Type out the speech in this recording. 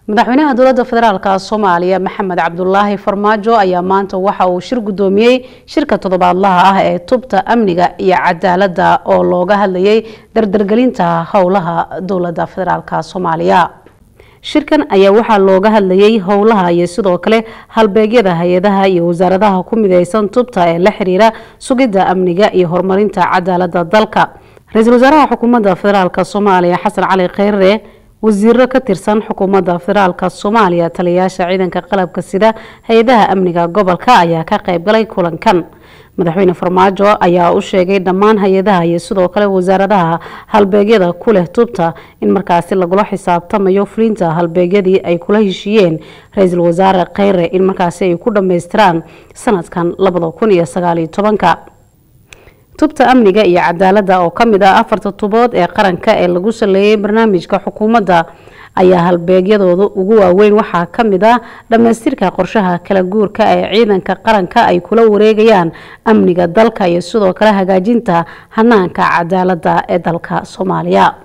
madaxweynaha dowladda federaalk soomaaliya maxamed cabdulaahi farmaajo ayaa maanta waxa uu shir guddoomiyey shirka toddobaadlaha ah ee tubta amniga iyo cadaaladda oo looga hadlayay dardargelinta howlaha dowladda federaalk soomaaliya shirkan ayaa waxaa looga hadlayay howlaha iyo sidoo kale halbeegyada hay-adaha iyo wasaaradaha ku mideysan tubta ee la xiriira sugidda amniga iyo horumarinta cadaaladda dalka ra-iisul wasaaraha xukuumadda federaalk soomaaliya xasan cali kheyre wasiiro ka tirsan xukuumadda federaalk soomaaliya taliyayaasha ciidanka qalabka sida hay-adaha amniga gobolka ayaa ka qeybgalay kulankan madaxweyne farmaajo ayaa u sheegay dhammaan hay-adaha iyo sidoo kale wasaaradaha halbeegyada ku leh tubta in markaasi lagula xisaabtamayo fulinta halbeegyadii ay kula heshiiyeen ra-iisul wasaare kheyre in markaasi ay ku dhammaystiraan sanadkan labada kun iyo sagaaliyo tobanka tubta amniga iyo cadaaladda oo ka mid ah afarta tubood ee qaranka ee lagu saleeyay barnaamijka xukuumadda ayaa halbeegyadooda ugu waaweyn waxaa ka mid ah dhammaystirka qorshaha kala guurka ee ciidanka qaranka ay kula wareegayaan amniga dalka iyo sidoo kale hagaajinta hanaanka cadaaladda ee dalka soomaaliya